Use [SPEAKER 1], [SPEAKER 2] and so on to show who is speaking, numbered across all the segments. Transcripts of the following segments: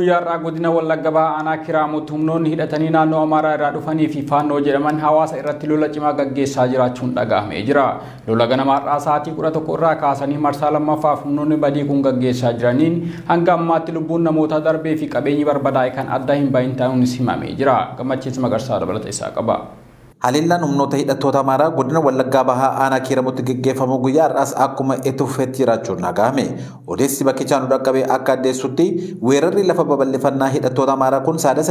[SPEAKER 1] guyyaa har'aa godina Wallagga Bahaa aanaa kiraamutti humnoonni hidhatanii naannoo Amaaraa irraa dhufanii fi faannoo jedhaman hawaasa irratti lola cimaa gaggeessaa jiraachuun dhaga'amee jira. Lola ganama har'aa sa'aatii kudha tokko irraa kaasanii marsaa lammaffaaf humnoonni badii kun gaggeessaa jiraniin hanga ammaatti lubbuun namoota darbee fi qabeenyi barbadaa'e kan adda hin bahin ta'uunis himamee jira. Gammachiis Magarsaa dabalata isaa qaba.
[SPEAKER 2] Haliillaan humnoota hidhattoota Amaaraa godina Wallaggaa Bahaa aanaa kiiramutti gaggeeffamu guyyaa har'aas akkuma itti fufeetti jiraachuun dhagahame. Odeessi bakkichaa nu dhaqqabee akka addeessutti weerarri lafa babal'ifannaa hidhattoota Amaaraa kun saadasa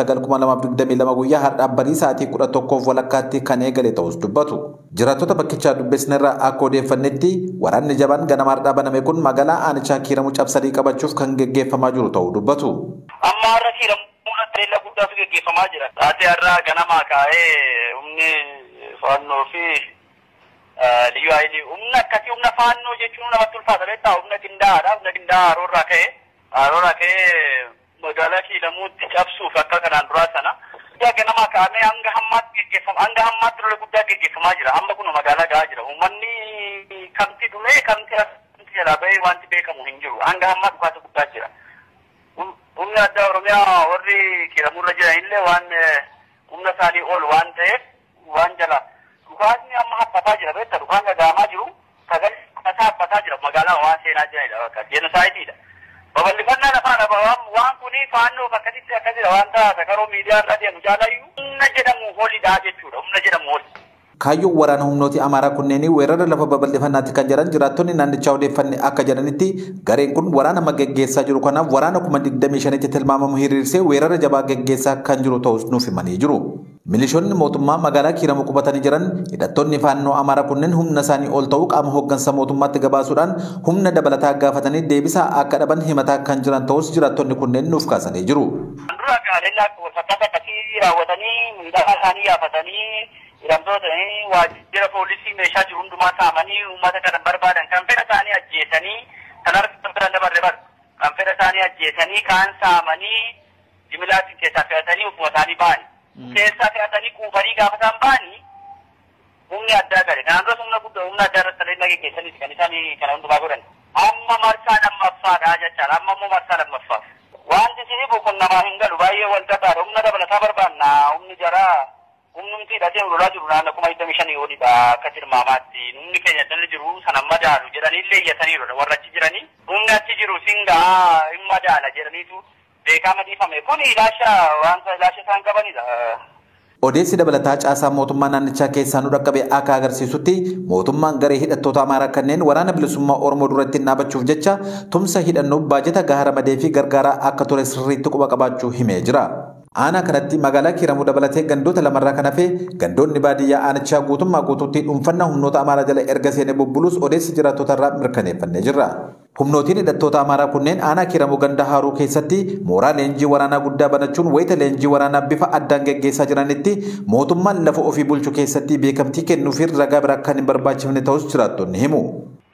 [SPEAKER 2] 29,2022 guyyaa har'aa barii sa'aatii 11 walakkaatti kan eegale ta'us dubbatu. Jiraattota bakkichaa dubbisnerraa akka odeeffannetti waraanni jabaan ganama har'aa baname kun magaalaa aanichaa kiiramu cabsanii qabachuuf kan gaggeeffamaa jiru ta'uu dubbatu.
[SPEAKER 3] Amma har'a kiiramu Leella guddaatu gaggeeffamaa jira. Taatee har'aa ganamaa kaa'ee humni faannoo fi liyyu haayilii humna akkasii humna faannoo jechuun namatti ulfaata beektaa humna qindaa'aadha. Humna qindaa'aa haroorraa ka'ee haroorraa ka'ee magaalaa kiilamuutti cabsuuf akka kanaan duraa sana. Guddaa ganamaa kaa'amee hanga hammaatti gaggeeffama hanga hammaatti lola guddaa gaggeeffamaa jira. Amma kun magaalaa gahaa jira. Uummanni kamti dhumee kamti kamti jalaa bahee wanti beekamu hin jiru. Hanga hammaa dhukaasa guddaa jira. humni addaa oromiyaa warri kiiramurra jiran illee waan humna isaanii ol waan ta'eef waan jala dhukaasni amma haphataa jira beekta dhukaan gagaamaa jiru sagal haphataa haphataa jira magaalaa waan seenaa jiranidha bakka jenosaayitiidha. Babal'ifannaa lafaadha waan kuni faannoof akkasitti akkasidha waan ta'a karoo miidiyaa irra deemu jaalayyuu humna jedhamu holidha jechuudha humna jedhamu holi.
[SPEAKER 2] Kaayyoon waraana humnooti Amaaraa kunneen weerara lafa babal'ifannaatti kan jiran jiraattonni naannichaa odeeffanne akka jedhanitti gareen kun waraana amma gaggeessaa jiru kanaaf waraana kuma digdamii shanitti tilmaamamu hiriirsee weerara jabaa gaggeessaa kan jiru ta'us nuuf himanii jiru. Milishoonni mootummaa magaalaa kiiramu qubatanii jiran hidhattoonni faannoo Amaaraa kunneen humna isaanii ol ta'uu qaama hooggansa mootummaatti gabaasuudhaan humna dabalataa gaafatanii deebisaa akka dhaban himataa kan jiran ta'us jiraattonni kunneen nuuf kaasanii jiru.
[SPEAKER 3] Dura gaaleellaa walfakkaata akkasii raawwatanii miidhagaa isaanii yaafatanii hidhamtoota waajjira poolisii meeshaa jiru hundumaa saamanii uummata kana barbaadan kan fedha isaanii ajjeesanii kan harka bira dabarre bar kan fedha isaanii ajjeesanii kaan saamanii jimilaatiin keessaa fe'atanii ofuma isaanii ba'ani. Keessaa fe'atanii kuufanii gaafa isaan ba'anii humni addaa gale. Kanaan duras humna guddaa humna addaa irratti illee gaggeessaniiti kan isaan kana hundumaa godhan. Amma marsaa lammaffaadha jechaan amma immoo marsaa lammaffaaf. Wanti isinii kun namaa hin galu baay'ee wal qaxaadha humna dabalataa barbaanna humni jaraa humnumti hidhatee lolaa jiru naannoo kuma digdamii shanii olidha akka tilmaamaatti humni keenya dalli jiru sana madaalu jedhanii illee iyyataniiru warra achi jiranii humni achi jiru singaa hin madaala jedhaniitu beekaa madiifame kun ilaasha wanta ilaasha isaan qabanidha.
[SPEAKER 2] Odeessi dabalataa caasaa mootummaa naannichaa keessaa nu dhaqqabe akka agarsiisutti mootummaan garee hidhattoota Amaaraa kanneen waraana bilisummaa Oromoo duratti dhaabachuuf jecha tumsa hidhannoo baajata gahaa ramadee fi gargaaraa akka ture sirriitti quba qabaachuu himee jira. Aanaa kanatti magaalaa kiiramuu dabalatee gandoota lamarraa kan hafe gandoonni baadiyyaa aanichaa guutummaa guutuutti dhuunfannaa humnoota Amaaraa jala erga seenee bubbuluus odeessi jiraattota irraa mirkaneeffannee jirra. Humnootiin hidhattoota Amaaraa kunneen aanaa kiiramuu ganda haaruu keessatti mooraa leenjii waraanaa guddaa banachuun wayita leenjii waraanaa bifa addaan gaggeessaa jiranitti mootummaan lafa ofii bulchu keessatti beekamtii kennuufi ragaa biraa kan hin barbaachifne ta'us jiraattonni himu.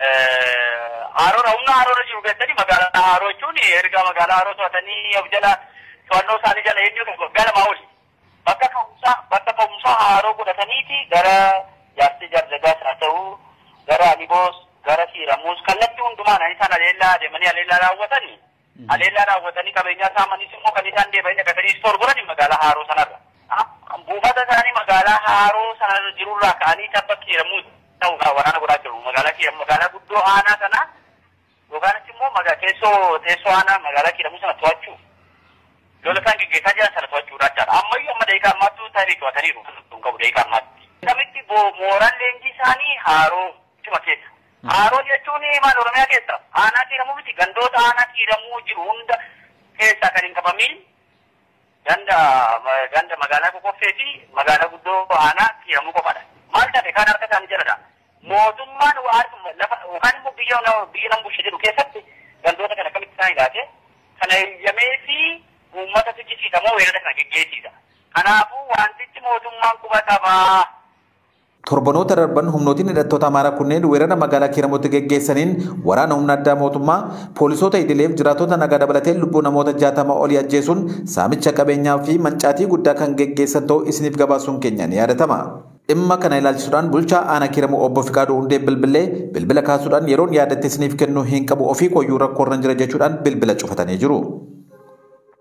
[SPEAKER 3] Haaroodha humna haaroodha jiru keessatti magaalaa haaroo jechuun erga magaalaa haaroo to'atanii of jala to'annoo isaanii jala eenyu galmaa oli. Bakka ka'umsaa bakka ka'umsaa haaroo godhataniiti gara jaarsi jardagaas haa ta'u gara aliboos gara kiiramuus kallattii hundumaan ani isaan aleellaa deemanii aleellaa raawwatanii aleellaa raawwatanii qabeenyaa saamanis immoo kan isaan deebanii dhaqatanii istoor godhani magaalaa haaroo sanarra. Buufata isaanii magaalaa haaroo sana jirurraa ka'anii tabba kiiramuus ta'uudhaan waraana godhaa jiru. Magaalaa kiiramu magaalaa guddoo aanaa sana yookaan immoo teessoo teessoo aanaa magaalaa kiiramuu sana to'achuu. lola isaan gaggeessaa jiran sana to'achuudha jechaadha. Ammayyuu amma daqiiqaa ammaattuu tarii to'ataniiru kan qabu daqiiqaa ammaatti. Kamitti mooraan leenjii isaanii haaroo cima keessa. Haaroo jechuun maal Oromiyaa keessa aanaa kiiramuu miti gandoota aanaa kiiramuu jiru hunda keessaa kan hin qabamin ganda ganda magaalaa Kokoffee fi magaalaa guddoo aanaa kiiramuu qofaadha. Maal taate kaan harka isaanii jaladha. Mootummaan lafa yookaan immoo biyya biyya nan bulche jedhu keessatti gandoota kana kamitti isaan ilaate kana eeyyamee fi uummata tijjisiisamoo weerara kana geggeessiisa. Kanaafuu wantichi mootummaan quba qabaa.
[SPEAKER 2] Torbanoota darban humnootiin hidhattoota Amaaraa kunneen weerara magaalaa Kiiramuutti geggeessaniin waraana humna addaa mootummaa poolisoota idileef jiraatota nagaa dabalatee lubbuu namoota jaatama olii ajjeesuun saamicha qabeenyaa fi mancaatii guddaa kan geggeessan ta'uu isiniif gabaasuun keenya ni yaadatama. Dhimma kana ilaalchisuudhaan bulchaa aanaa Kiiramuu obbo Fiqaaduu Hundee bilbilee bilbila kaasuudhaan yeroon yaadatte isiniif kennuu hin qabu ofii koyyuu rakkoo irra jira jechuudhaan bilbila cufatanii jiru.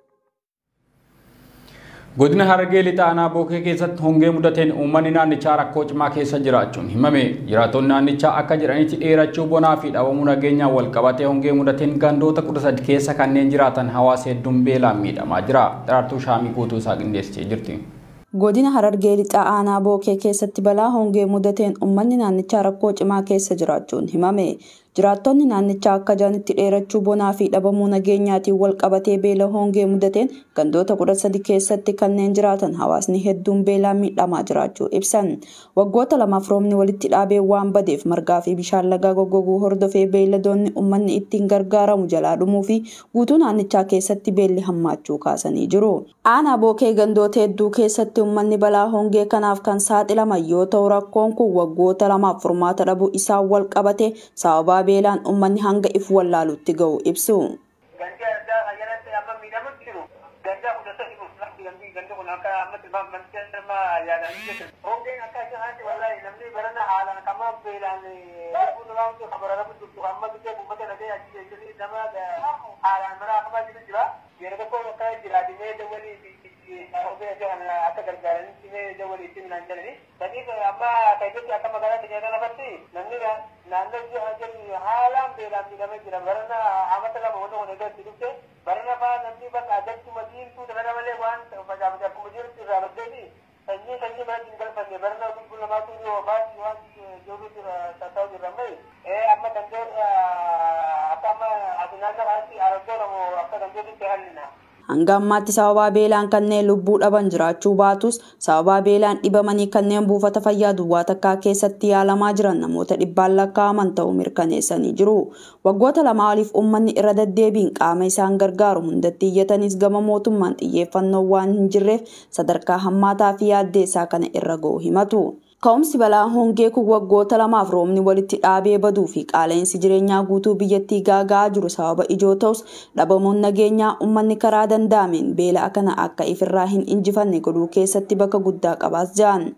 [SPEAKER 1] Godina Harargee lixa aanaa bookee keessatti hongee mudateen uummanni naannichaa rakkoo cimaa keessa jiraachuun himame. Jiraattonni naannichaa akka jedhanitti dheerachuu bonaa fi dhabamuu nageenyaan wal qabatee hongee mudateen gandoota kudha sadi keessa kanneen jiraatan hawaasa hedduun beelaan miidhamaa jira. Daraartuu shaamii guutuu isaa qindeessitee jirti.
[SPEAKER 4] Godina Harargee lixaa aanaa bookee keessatti balaa hongee mudateen uummanni naannichaa rakkoo cimaa keessa jiraachuun himame. Jiraattonni naannichaa akka jedhanitti dheerachuu bonaa fi dhabamuu nageenyaatiin wal qabatee beela hongee mudateen gandoota kudha sadi keessatti kanneen jiraatan hawaasni hedduun beelaan miidhamaa jiraachuu ibsan. Waggoota lamaaf roobni walitti dhaabee waan badeef margaa fi bishaan lagaa goggoguu hordofee beeyladoonni uummanni ittiin gargaaramu jalaa dhumuu fi guutuu naannichaa keessatti beelli hammaachuu kaasanii jiru. Aanaa bookee gandoota hedduu keessatti uummanni balaa hongee kanaaf kan saaxilaman yoo ta'u rakkoon kun waggoota lamaaf furmaata dhabuu isaan wal qabate sababaa beelaan uummanni hanga if wallaalutti ga'u ibsu.
[SPEAKER 3] Gandi addaa ayyaanatti amma miidhamutti jiru. Ganda kudha sadi kun gandi gandi kun akka amma tilmaam manti amma yaadanii jiru. Hongeen akka isaatti wallahi namni barana haalaan kama beelaan kun waan jiru kabara rabu jirtu amma bitee uummata nagee achi jechuun nama haalaan mara akkama jiru jira. Yeroo tokko akka jiraatinee dawwalii fi hongee akka gargaaranitti mee dawwalii itti minaan jedhani. Sadiif amma keessatti akka magaalaa keenya kanatti namni naannoo ji'a jedhu haalaan beelaan miidhamee jira. Barana amata lama wanta kun egaa itti dhufte barana fa'aa namni bakka ajachuma diimtuu dabala malee waan facaafate akkuma jirutti irraa baddeeti. Sanyii sanyii mana hin galfanne barana gulgul namaatu yoo baasi waan jiru jira taa'u jirra mai. Amma dandeen akka amma asinaan kanaatti argoonamu akka dandeetitti hallina.
[SPEAKER 4] Hanga ammaatti sababaa beelaan kanneen lubbuu dhaban jiraachuu baatus sababaa beelaan dhibamanii kanneen buufata fayyaa duwwaa takkaa keessatti yaalamaa jiran namoota dhibbaan lakkaa'aman ta'uu mirkaneessanii jiru. Waggoota lamaa oliif uummanni irra deddeebiin qaama isaan gargaaru hundatti iyyatanis gama mootummaan xiyyeeffannoo waan hin jirreef sadarkaa hammaataa fi yaaddeessaa kana irra ga'u himatu. Ka'umsi balaa hongee kun waggoota lamaaf roobni walitti dhaabee baduu fi qaala'insi jireenyaa guutuu biyyattii gaaga'aa jiru sababa ijoo ta'us dhabamuun nageenyaa uummanni karaa danda'ameen beela kana akka ifirraa hin injifanne godhuu keessatti bakka guddaa qabaas jedhan.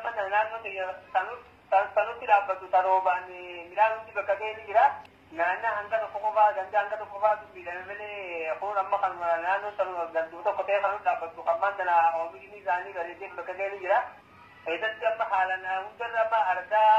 [SPEAKER 3] Sanutti dhaabbatu taroobaan midhaan hundi bakka ga'ee ni jira. Naannoo hanga tokko qofaa ganda hanga tokko qofaa miidhame malee kun amma kan naannoo sanuma ganduu tokko ta'e kan dhaabbatu kan maantana oomishni isaanii bareedee bakka ga'ee ni jira. keessatti amma haalan hundarra amma argaa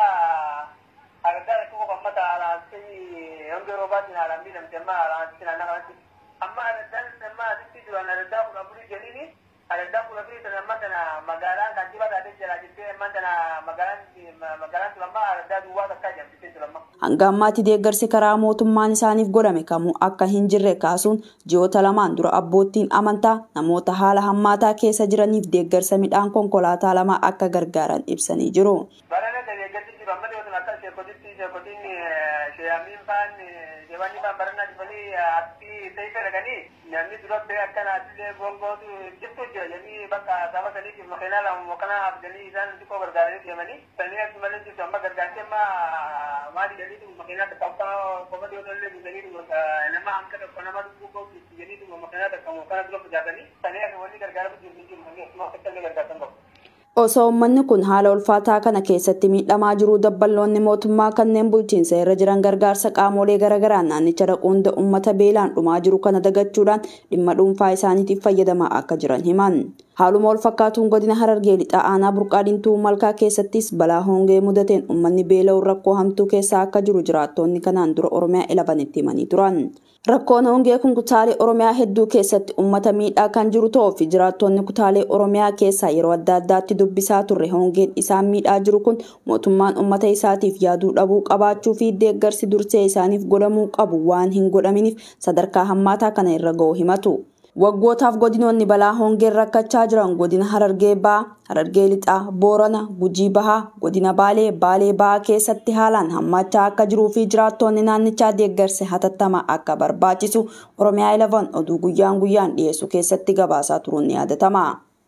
[SPEAKER 3] argaa tokko kan mata alaatti hanga roobaatiin haalan miidhamte amma alaatti naannoo kanatti amma aradaan amma asitti jiran aradaa kudha afurii jedhini aradaa kudha afurii sana amma kana magaalaan kantiibaa taatee jira jettee amma kana magaalaan magaalaan tura amma aradaa duwwaa takkaa jedhamtee tura amma.
[SPEAKER 4] Hanga ammaatti deeggarsi karaa mootummaan isaaniif godhame kamuu akka hin jirre kaasuun ji'oota lamaan dura abboottiin amantaa namoota haala hammaataa keessa jiraniif deeggarsa midhaan konkolaataa lama akka gargaaran ibsanii jiru.
[SPEAKER 3] Barana deeggarsi jiru amma dhiyootan akka sheekotitti sheekotiin sheeyamiin faan sheewanii faan barana dhufanii atti teessee dhaqanii namni dura bee akka naatilee gongootu jirtu jira jedhanii bakka saba saniitiif makiinaa lama mokanaa abdanii isaan xiqqoo gargaaranii deemanii sanii as malee jirtu amma gargaartee amma maali jedhanii makiinaa takka akka qofa dhiyootan illee bitanii nama hanqa tokko nama dubbuu qabu jedhanii makiinaa takka mokana dura facaasanii sanii as wanni gargaaramu jirtu jiru akkuma akka illee gargaartan qabu.
[SPEAKER 4] Osoo uummanni kun haala ulfaataa kana keessatti miidhamaa jiru dabballoonni mootummaa kanneen bulchiinsa irra jiran gargaarsa qaamolee garaagaraa naannicha dhaquun uummata beelaan dhumaa jiru kana dagachuudhaan dhimma dhuunfaa isaaniitiif fayyadamaa akka jiran himan. Haaluma wal fakkaatuun godina Harargee lixaa aanaa burqaadintuu malkaa keessattis balaa hongee mudateen uummanni beela'uun rakkoo hamtuu keessa akka jiru jiraattonni kanaan dura Oromiyaa ilabanitti himanii turan. Rakkoon hongee kun kutaalee Oromiyaa hedduu keessatti uummata miidhaa kan jiru ta'uu fi jiraattonni kutaalee Oromiyaa keessaa yeroo adda addaatti dubbisaa turre hongeen isaan miidhaa jiru kun mootummaan uummata isaatiif yaaduu dhabuu qabaachuu fi deeggarsi dursee isaaniif godhamuu qabu waan hin godhaminiif sadarkaa hammaataa kana irra ga'u himatu. Waggootaaf godinoonni balaa hongeen rakkachaa jiran godina Harargee Bahaa, Harargee Lixaa, Boorana, Gujii Bahaa, godina Baalee, Baalee Bahaa keessatti haalaan hammaachaa akka jiruu fi jiraattonni naannichaa deeggarsa hatattamaa akka barbaachisu Oromiyaa 11 oduu guyyaan guyyaan dhiyeessu keessatti gabaasaa turuun ni yaadatama.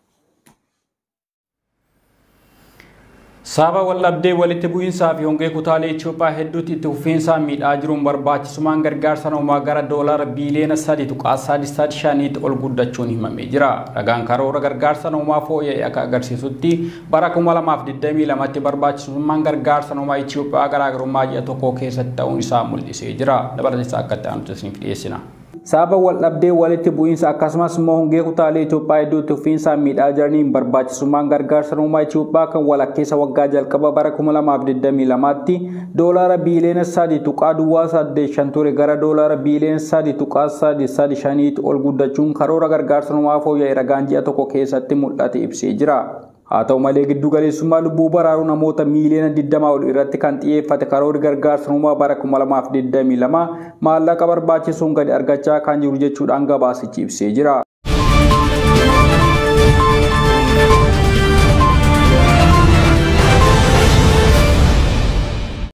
[SPEAKER 1] Sababa waldhabdee walitti bu'iinsaa fi hongee kutaalee Itoophiyaa hedduutti itti fufiinsaan miidhaa jiruun barbaachisummaan gargaarsa namoomaa gara doolaara biiliyoona sadi tuqaa sadii sadii shaniitti ol guddachuun himamee jira. Ragaan karoora gargaarsa namoomaa fooyya'e akka agarsiisutti bara kuma lamaaf digdamii lamatti barbaachisummaan gargaarsa namoomaa Itoophiyaa garaagarummaa ji'a tokko keessatti ta'uun isaa mul'isee jira. Dabalateessa akka ta'an isiniif dhiyeessina. sababa wal dhabdee walitti bu'iinsa akkasumas immoo hongee kutaalee Itoophiyaa hedduutti ufiinsaan miidhaa jiraniin barbaachisummaan gargaarsa namummaa Itoophiyaa kan walakkeessa waggaa jalqaba bara 2022tti doolaara biiliyoona 3 tuqaa duwwaa 85 ture gara doolaara biiliyoona 3 tuqaa 335tti ol guddachuun karoora gargaarsa namummaa fooyya'e ragaan ji'a tokko keessatti mul'ate ibsee jira. haa ta'u malee giddu galeessummaa lubbuu baraaruu namoota miiliyoona 20 ol irratti kan xiyyeeffate karoorri gargaarsa namummaa bara 2022 maallaqa barbaachisuun gadi argachaa kan jiru jechuudhaan gabaasichi ibsee jira.